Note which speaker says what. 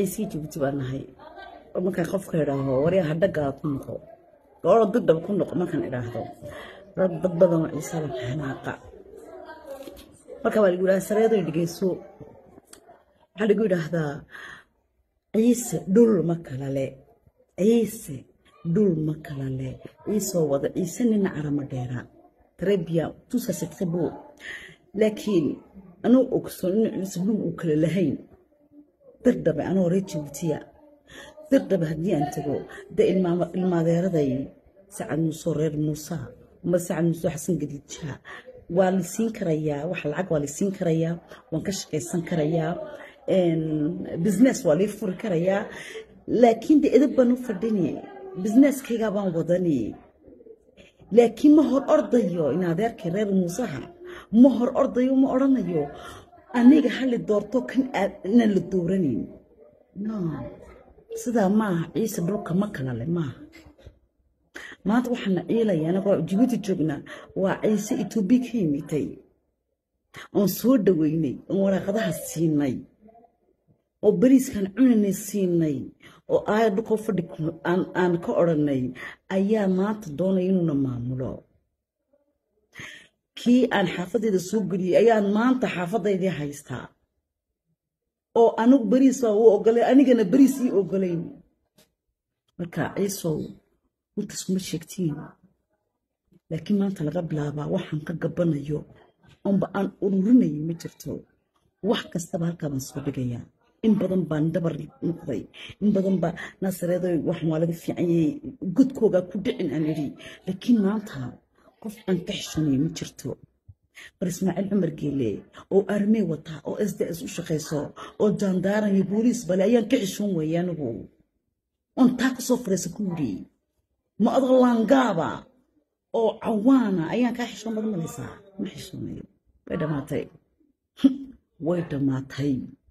Speaker 1: ciisii jabuuti baan nahay oo markaan qofka idhaaho waryaa hadhagaa ku noqo gooro dagdhab ku noqo markaan idhaahdo rag dad badan oo ciisaba xanaaqa marka waa lagu yidhaha sareedo dhegeyso waxaa lagu yidhaahdaa ciise dhul ma kala le ciise dhul ma kala le ciisoo wada ciise nina carama dheera très bien tout ça c'est très beau laakiin anuu ogsoon in ciise dhul uu kala lahayn dirdhabe anoo reer jabuutiya dirdhabe haddii aan tago de ilmaadeeraday sacad muuse reer muusa ama sacad muuse xasan gadiidjaa waa la siin karayaa wax lacag waa la siin karayaa waan ka shaqaysan karayaa business waa lii furi karayaa laakiin de edab baan u fadhini businesskaygaa baan wadani laakiin ma hor ordayo in adeerkay reer muusaha ma hor ordayo ma odhanayo aniga hali doorto kan inaan la dooranayn no sidaa maaha ciise dhulka ma kala le maaha maanta waxaana ciilaya anagoo jibuuti joognaa waa ciise etoobiya ka yimitay oon soo dhaweynay oon waraaqadaha siinay oo bariiskan cunanay siinay oo aaya dhulkoo fadhi aan ka odhanay ayaa maanta doonaya inuuna maamulo kii aan xaafadayda soo geliyey ayaan maanta xaafadaydii haystaa oo anigu bariis baa u ogolay anigana bariis ii ogolayn marka ciisow intaas kuma sheegtiin laakiin maanta laga bilaabaa waxaan ka gabanayo oonba aan ururinayo ma jirto wax kastaba halkaa baan soo dhigayaa in badan baan dabar noqday in badan baa naasareedo waxan waa laga fiicanyay godkoogaa ku dhicin aan idhi laakiin maanta qof aan ka xishanayo ma jirto mar ismaaciil cumar geele oo armee wataa oo s d s u shaqayso oo jaandaaran iyo booliis bale ayaan ka xishoon weeye anigu oon taa kasoo fadhiisa ku yidhi ma adoo laangaaba oo cawaana ayaan kaa xishoon badan malaysaa ma xishoonayo way dhammaatay way dhammaatay